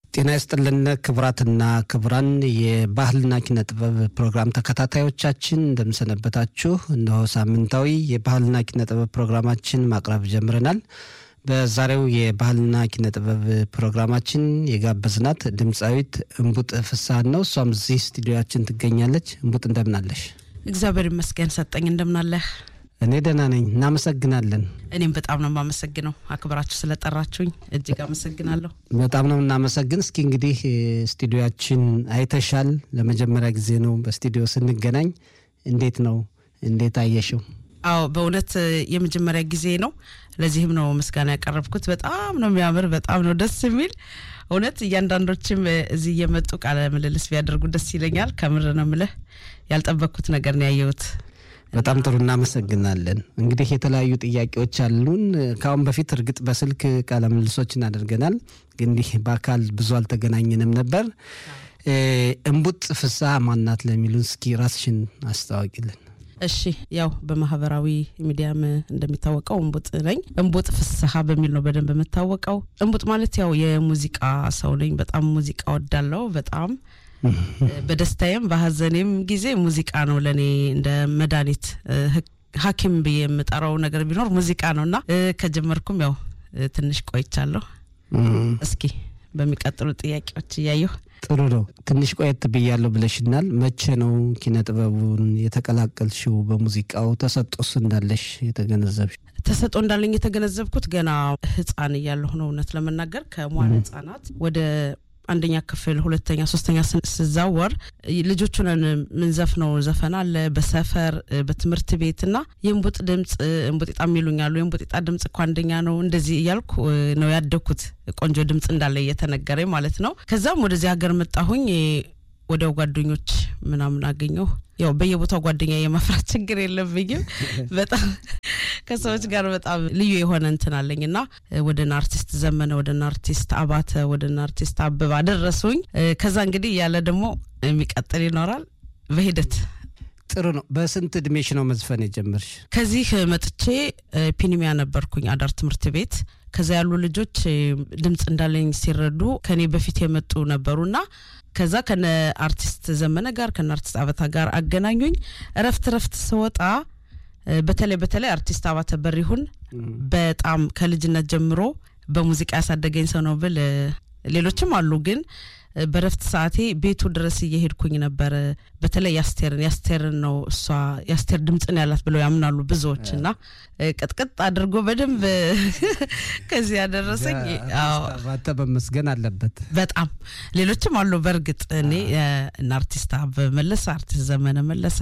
ጤና ይስጥልን ክቡራትና ክቡራን የባህልና ኪነ ጥበብ ፕሮግራም ተከታታዮቻችን እንደምሰነበታችሁ። እነሆ ሳምንታዊ የባህልና ኪነ ጥበብ ፕሮግራማችን ማቅረብ ጀምረናል። በዛሬው የባህልና ኪነ ጥበብ ፕሮግራማችን የጋበዝናት ድምፃዊት እምቡጥ ፍስሀን ነው። እሷም እዚህ ስቱዲዮያችን ትገኛለች። እምቡጥ እንደምናለሽ? እግዚአብሔር ይመስገን ሰጠኝ። እንደምናለህ? እኔ ደህና ነኝ። እናመሰግናለን። እኔም በጣም ነው የማመሰግነው አክብራችሁ ስለጠራችሁኝ እጅግ አመሰግናለሁ። በጣም ነው እናመሰግን። እስኪ እንግዲህ ስቱዲዮያችን አይተሻል። ለመጀመሪያ ጊዜ ነው በስቱዲዮ ስንገናኝ። እንዴት ነው? እንዴት አየሽው? አዎ በእውነት የመጀመሪያ ጊዜ ነው። ለዚህም ነው ምስጋና ያቀረብኩት። በጣም ነው የሚያምር፣ በጣም ነው ደስ የሚል እውነት። እያንዳንዶችም እዚህ እየመጡ ቃለ ምልልስ ቢያደርጉ ደስ ይለኛል። ከምር ነው ምልህ ያልጠበቅኩት ነገር ነው ያየሁት። በጣም ጥሩ እናመሰግናለን። እንግዲህ የተለያዩ ጥያቄዎች አሉን። ከአሁን በፊት እርግጥ በስልክ ቃለ ምልልሶችን አድርገናል፣ ግን እንዲህ በአካል ብዙ አልተገናኘንም ነበር። እምቡጥ ፍስሀ ማናት ለሚሉን እስኪ ራስሽን አስታዋቂልን። እሺ ያው በማህበራዊ ሚዲያም እንደሚታወቀው እምቡጥ ነኝ። እምቡጥ ፍስሀ በሚል ነው በደንብ የምታወቀው። እምቡጥ ማለት ያው የሙዚቃ ሰው ነኝ። በጣም ሙዚቃ ወዳለው በጣም በደስታዬም በሀዘኔም ጊዜ ሙዚቃ ነው ለእኔ እንደ መድኃኒት ሐኪም ብዬ የምጠራው ነገር ቢኖር ሙዚቃ ነው እና ከጀመርኩም ያው ትንሽ ቆይቻለሁ። እስኪ በሚቀጥሉ ጥያቄዎች እያየሁ ጥሩ ነው። ትንሽ ቆየት ብያለሁ ብለሽናል። መቼ ነው ኪነ ጥበቡን የተቀላቀልሽው? በሙዚቃው ተሰጦስ እንዳለሽ የተገነዘብሽ? ተሰጦ እንዳለኝ የተገነዘብኩት ገና ህፃን እያለሁ ነው። እውነት ለመናገር ከመዋለ ህጻናት ወደ አንደኛ ክፍል ሁለተኛ ሶስተኛ ስዛወር ልጆቹንን ምንዘፍነው ዘፈን አለ በሰፈር በትምህርት ቤት እና የእንቡጥ ድምፅ እንቡጤጣ የሚሉኛሉ የእንቡጤጣ ድምፅ እኮ አንደኛ ነው እንደዚህ እያልኩ ነው ያደግኩት ቆንጆ ድምፅ እንዳለ እየተነገረኝ ማለት ነው ከዛም ወደዚህ ሀገር መጣሁኝ ወዲያው ጓደኞች ምናምን አገኘሁ ያው በየቦታው ጓደኛ የመፍራት ችግር የለብኝም በጣም ከሰዎች ጋር በጣም ልዩ የሆነ እንትን አለኝ እና ወደና አርቲስት ዘመነ ወደና አርቲስት አባተ ወደና አርቲስት አበባ ደረሱኝ ከዛ እንግዲህ ያለ ደግሞ የሚቀጥል ይኖራል በሂደት ጥሩ ነው በስንት እድሜሽ ነው መዝፈን የጀመርሽ ከዚህ መጥቼ ፒኒሚያ ነበርኩኝ አዳር ትምህርት ቤት ከዛ ያሉ ልጆች ድምፅ እንዳለኝ ሲረዱ ከኔ በፊት የመጡ ነበሩና ከዛ ከነ አርቲስት ዘመነ ጋር ከነ አርቲስት አበታ ጋር አገናኙኝ እረፍት እረፍት ስወጣ በተለይ በተለይ አርቲስት አባተ በሪሁን በጣም ከልጅነት ጀምሮ በሙዚቃ ያሳደገኝ ሰው ነው ብል ሌሎችም አሉ ግን በረፍት ሰዓቴ ቤቱ ድረስ እየሄድኩኝ ነበር በተለይ ያስቴርን ያስቴርን ነው እሷ ያስቴር ድምፅን ያላት ብለው ያምናሉ ብዙዎች እና ቅጥቅጥ አድርጎ በደንብ ከዚህ ያደረሰኝ ባተ በመስገን አለበት በጣም ሌሎችም አሉ በእርግጥ እኔ እና አርቲስት አበበ መለሰ አርቲስት ዘመነ መለሰ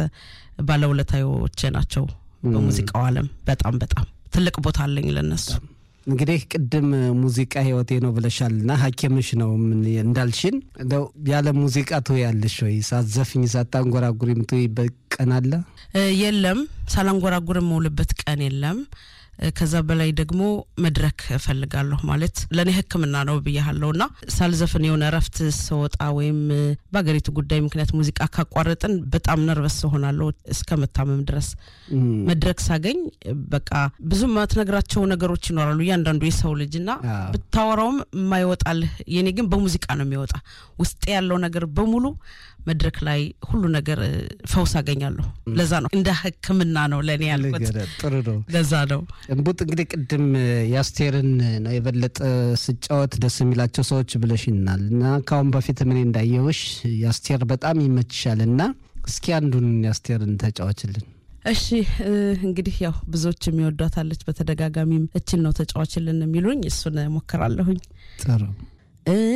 ባለውለታዎቼ ናቸው በሙዚቃው አለም በጣም በጣም ትልቅ ቦታ አለኝ ለነሱ እንግዲህ ቅድም ሙዚቃ ህይወቴ ነው ብለሻል ና ሐኪምሽ ነው እንዳልሽን እንደው ያለ ሙዚቃ ትያለሽ ወይ? ሳትዘፍኝ ሳታንጎራጉሪ የምትይበት ቀን አለ? የለም፣ ሳላንጎራጉር የምውልበት ቀን የለም። ከዛ በላይ ደግሞ መድረክ እፈልጋለሁ ማለት ለእኔ ሕክምና ነው ብያሃለሁ እና ሳልዘፍን የሆነ እረፍት ስወጣ ወይም በሀገሪቱ ጉዳይ ምክንያት ሙዚቃ ካቋረጥን በጣም ነርቨስ ሆናለሁ እስከ መታመም ድረስ። መድረክ ሳገኝ በቃ ብዙ ማትነግራቸው ነገሮች ይኖራሉ እያንዳንዱ የሰው ልጅ እና ብታወራውም የማይወጣልህ የኔ ግን በሙዚቃ ነው የሚወጣ ውስጤ ያለው ነገር በሙሉ መድረክ ላይ ሁሉ ነገር ፈውስ አገኛለሁ። ለዛ ነው እንደ ህክምና ነው ለእኔ ያልኩት። ጥሩ ነው። ለዛ ነው እምቡጥ እንግዲህ ቅድም የአስቴርን ነው የበለጠ ስጫወት ደስ የሚላቸው ሰዎች ብለሽናል እና ከአሁን በፊት ምን እንዳየውሽ የአስቴር በጣም ይመችሻል እና እስኪ አንዱን የአስቴርን ተጫዋችልን። እሺ እንግዲህ ያው ብዙዎች የሚወዷታለች በተደጋጋሚም እችን ነው ተጫዋችልን የሚሉኝ እሱን ሞክራለሁኝ። ጥሩ